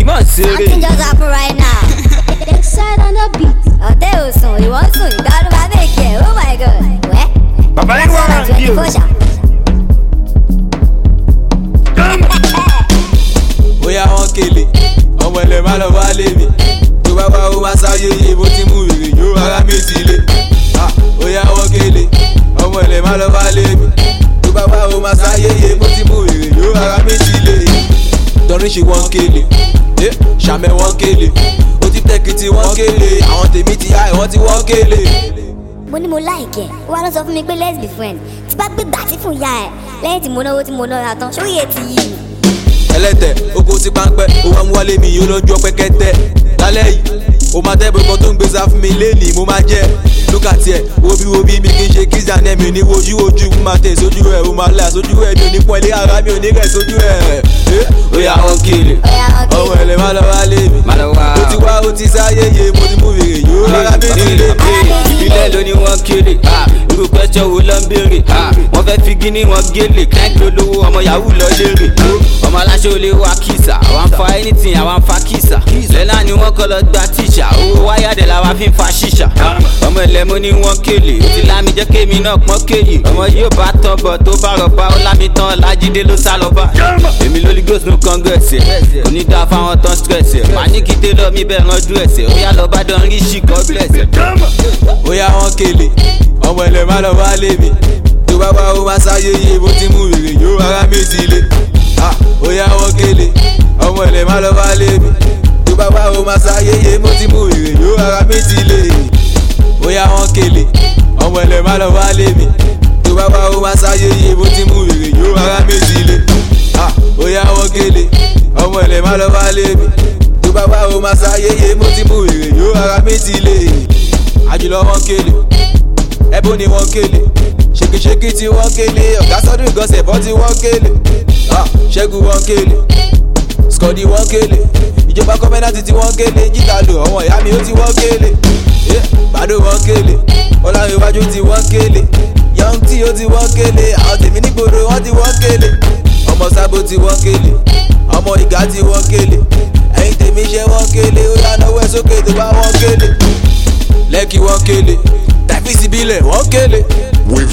kì í mọ̀ ṣeré. Something just happen right now. Excited on the beat. Ọ̀tẹ̀ ò sùn, ìwọ́n sùn, ìgbàlú bá bèkì ẹ̀, oh my god. Wẹ́. Bàbá yẹn wà Sọ̀rọ̀ ní twenty o. four ṣá. bóyá wọn kele ọmọ ẹlẹ má lọ wá lé mi tó bá wá ó má sáyé yé bó ti mú wèrè yó ara mi ti lé Ah, bóyá wọn kele ọmọ ẹlẹ má lọ wá lé mi tó bá wá ó má sáyé yé bó ti mú wèrè yó ara mi ti lé tọrin ṣe wọn kele eh, ṣàmẹ wọn kele ó ti tẹkìtì wọn kele àwọn tèmi ti há ẹ wọn ti wọn kele. mo ní mo láìkẹ́ ó wá lọ sọ fún mi pé let's be friends tí bá gbé gbàtí fún ìyá ẹ̀ lẹ́yìn tí mo náwó tí mo náà tán ṣó yẹ ti yí mi. ẹlẹ́tẹ̀ oko ti páńpẹ́ ó wá mú wálé mi yóò lọ́jọ́ pẹ́kẹ́tẹ́ lálẹ́ yìí ó máa tẹ́ bọ́kọ tó ń gbé sá fún mi lẹ́nìí mo máa jẹ́ lókà tiẹ̀ wobi wobi mi kì í ṣe kíjà ní ẹ̀mí ní wojú ojú mo máa tẹ̀ sójú ẹ̀ ó máa là sójú ẹ̀ mi ò ní pọ́n ilé ara mi ò ní rẹ̀ sójú ẹ̀ ẹ̀ ó yà wọ́n kele Ọ̀yá wọn kele. ọmọ ẹ̀lẹ́ má lọ wá lé mi Má lọ wá. ó ti wá ó ti sáyé yé mo ti mú wèrè yóò rárá mi ti lé ìbílẹ̀ ló ní wọ́n kéré irú pẹ́sọ̀ wo ló ń béèrè wọ́n fẹ́ fi gíní wọn gélé client lólówó ọmọ yahoo lọ lérè ọmọ aláṣẹ olè wa kìsà àwọn fa anything àwọn fa kìsà lẹ́nà ni wọ́n kọ́ lọ gba tíṣà owó wáyàdẹ̀ làwa fi ń fa ṣíṣà ọmọ ẹlẹ́mu ní wọ́n kélé ó ti lámi jẹ́ kémi náà pọ́n kéyì ọmọ yóò bá tán bọ̀ tó bá rọ̀bá ó lámi tán lájídé ló sá lọ bá èmi lórí ghost no congress ẹ̀ onídàá fáwọn tán stress ẹ̀ màá ní kí télọ̀ mi bẹ́ẹ̀ ránjú ẹ̀sẹ̀ ó yá lọ bá dán rí ṣì god bless ẹ̀. bóyá wọn kele ọmọ ẹlẹ má lọ wá lé mi tó bá wá ó má sáyé yé bó ti mú wèrè yó ara mi ti lé Ah, bóyá wọn kele ọmọ ẹlẹ má lọ wá lé mi tó bá wá ó má sáyé yé bó ti mú wèrè yó ara mi ti lé bóyá wọn kele ọmọ ẹlẹ má lọ wá lé mi tó bá wá ó má sáyé yé bó ti mú wèrè yó ara mi ti lé Ah, bóyá wọn kele ọmọ ẹlẹ má lọ wá lé mi tó bá wá ó má sáyé yé bó ti mú wèrè yó ara mi ti lé àjùlọ wọn kele ẹbùn ni wọn kele ṣèkìṣèkì tí wọn kele ọ̀gá sọ́dún ìgọ̀sẹ̀ bọ́ tí wọ́n kele Ah, ṣẹ́gun wọn kele skọ́dí wọn kele ìjọba kọ́mẹ́nàtì tí wọ́n kele jíta lò ọ̀wọ́n ìyá mi ó ti wọ́n kele Eh, gbàdó wọn kele ọlọ́run iwájú tí wọ́n kele young tí ó ti wọ́n kele àwọn tèmi nígboro wọ́n ti wọ́n kele ọmọ sábò tí wọ́n kele ọmọ ìgá tí wọ́n kele ẹ̀yin tèmi ṣe wọ́n kele ó yá náwó ẹ̀ sókè tó bá wọ́n kele lẹ́kì wọ́n kele tàbí síbílẹ̀ wọ́n kele. With